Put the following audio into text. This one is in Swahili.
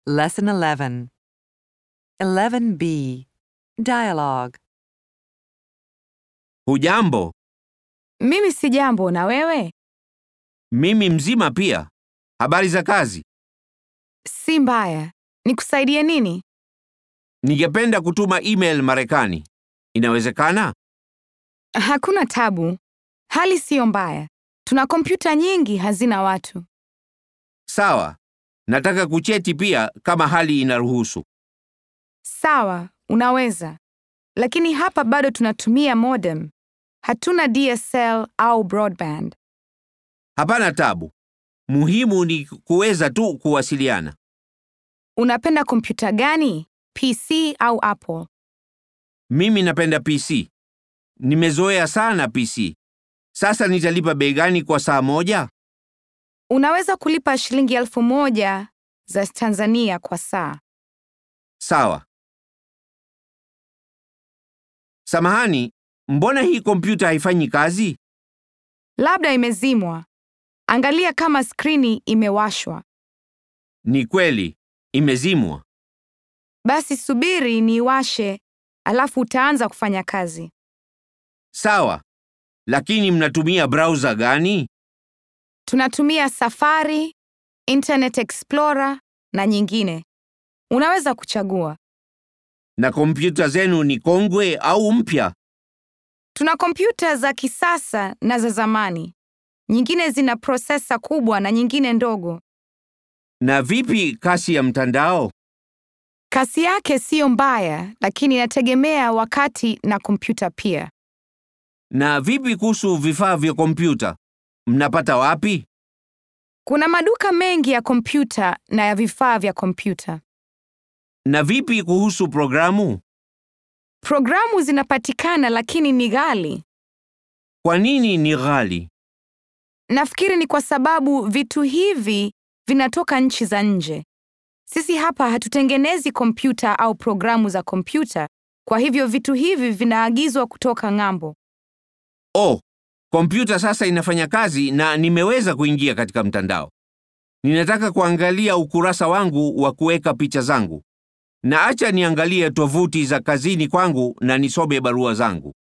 Lesson 11. 11b. Dialogue. Hujambo, Mimi si jambo na wewe? mimi mzima pia. Habari za kazi? Si mbaya. Nikusaidie nini? Ningependa kutuma email Marekani. Inawezekana? Hakuna tabu. Hali siyo mbaya. Tuna kompyuta nyingi hazina watu. Sawa. Nataka kucheti pia kama hali inaruhusu. Sawa, unaweza. Lakini hapa bado tunatumia modem. Hatuna DSL au broadband. Hapana tabu. Muhimu ni kuweza tu kuwasiliana. Unapenda kompyuta gani? PC au Apple? Mimi napenda PC. Nimezoea sana PC. Sasa nitalipa bei gani kwa saa moja? Unaweza kulipa shilingi elfu moja za Tanzania kwa saa. Sawa. Samahani, mbona hii kompyuta haifanyi kazi? Labda imezimwa. Angalia kama skrini imewashwa. Ni kweli, imezimwa. Basi subiri niiwashe, alafu utaanza kufanya kazi. Sawa. Lakini mnatumia browser gani? Tunatumia Safari, Internet Explorer na nyingine. Unaweza kuchagua. Na kompyuta zenu ni kongwe au mpya? Tuna kompyuta za kisasa na za zamani. Nyingine zina prosesa kubwa na nyingine ndogo. Na vipi kasi ya mtandao? Kasi yake siyo mbaya, lakini inategemea wakati na kompyuta pia. Na vipi kuhusu vifaa vya kompyuta? Mnapata wapi? Kuna maduka mengi ya kompyuta na ya vifaa vya kompyuta. Na vipi kuhusu programu? Programu zinapatikana lakini ni ghali. Kwa nini ni ghali? Nafikiri ni kwa sababu vitu hivi vinatoka nchi za nje. Sisi hapa hatutengenezi kompyuta au programu za kompyuta, kwa hivyo vitu hivi vinaagizwa kutoka ng'ambo. Oh, kompyuta sasa inafanya kazi na nimeweza kuingia katika mtandao. Ninataka kuangalia ukurasa wangu wa kuweka picha zangu. Na acha niangalie tovuti za kazini kwangu na nisome barua zangu.